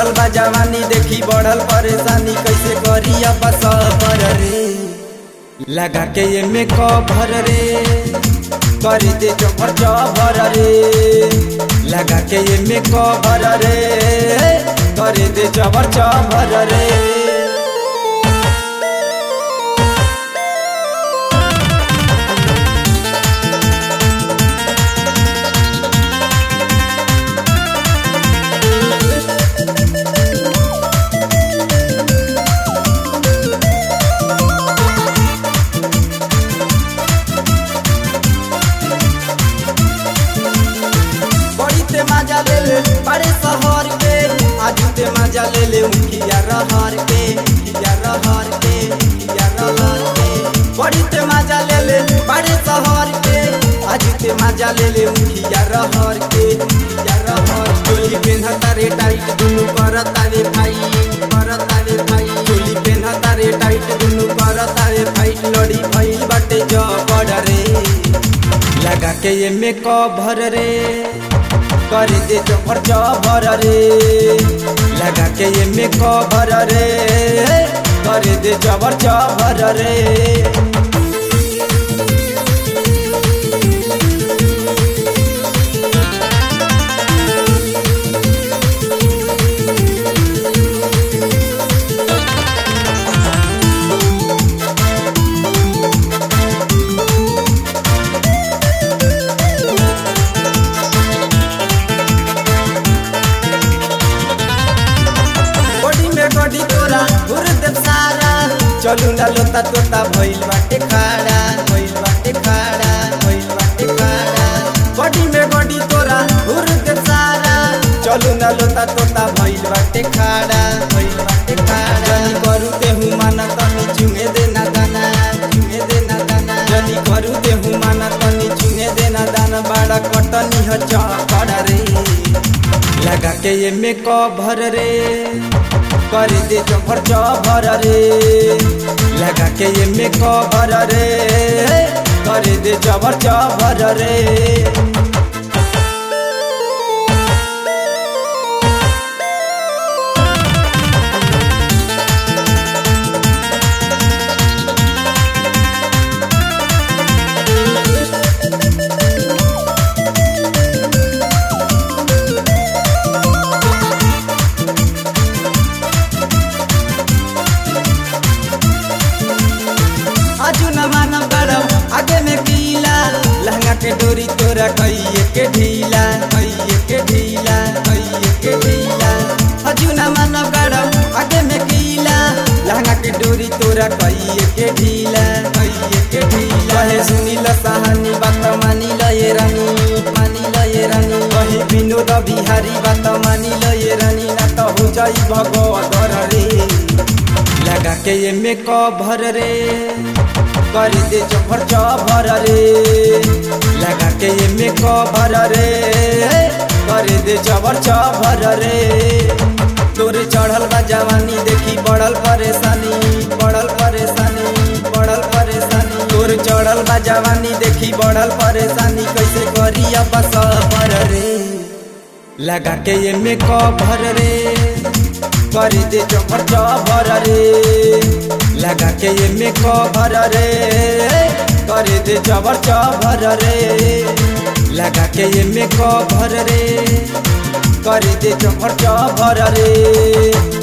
चढ़ल बा जवानी देखी बढ़ल परेशानी कैसे करी अब सबर रे लगा के ये में कभर रे कर दे चौपर चौभर रे लगा के ये में कभर रे कर दे चौपर चौभर रे बड़ी ते मजा ले ले बड़े शहर के आज ते मजा ले ले उखिया रहर के उखिया रहर के उखिया रहर के बड़ी ते मजा ले ले बड़े शहर के आज ते मजा ले ले उखिया रहर के उखिया रहर चोली पेन्हता रे टाइट दुनु करता रे भाई करता रे भाई चोली पेन्हता रे टाइट दुनु करता रे भाई लड़ी भइल बाटे जबड़ रे लगा के ये में कभर रे कर दे चौपर चौभर रे लगा के ये में कभर रे कर दे चौपर चौभर रे बॉडी में बॉडी तोरा घुर देव सारा चलू ना लोता तोता भइल बाटे खाड़ा भइल बाटे खाड़ा भइल बाटे खाड़ा बॉडी में बॉडी तोरा घुर देव सारा चलू ना लोता तोता भइल बाटे खाड़ा भइल बाटे खाड़ा जनी करू ते हूँ माना तनी चुंगे देना दाना चुंगे देना दाना जनी करू ते हूँ माना तनी चुंगे देना दाना बड़ा कटनी ह चौकड़ा रे लगा के ये में कभर रे कर दे चौभर चौभर रे लगा के ये में कभर रे कर दे चौभर चौभर रे आजू न मानव गरम आगे में कीला लहंगा के डोरी तोरा कइए के ढीला कइए के ढीला कइए के ढीला आजू न मानव गरम आगे में कीला लहंगा के डोरी तोरा कइए के ढीला कइए के ढीला कहे सुनी ल सहानी बात मानी ल ये रानी मानी ल ये रानी कहे विनोद बिहारी बात मानी ल ये रानी ना तो हो जाई भगवत रे लगा के ये में कभर रे कर दे चौभर चौभर रे लगा के ये में कभर रे कर दे चौभर चौभर रे तोरे चढ़ल बा जवानी देखी बढ़ल परेशानी बढ़ल परेशानी बढ़ल परेशानी तोरे चढ़ल बा जवानी देखी बढ़ल परेशानी कैसे करी अब सबर रे लगा के ये में कभर रे कर दे चौभर चौभर रे लगा के ये में कभर रे कर दे चौभर चौभर रे लगा के ये में कभर रे कर दे चौभर चौभर रे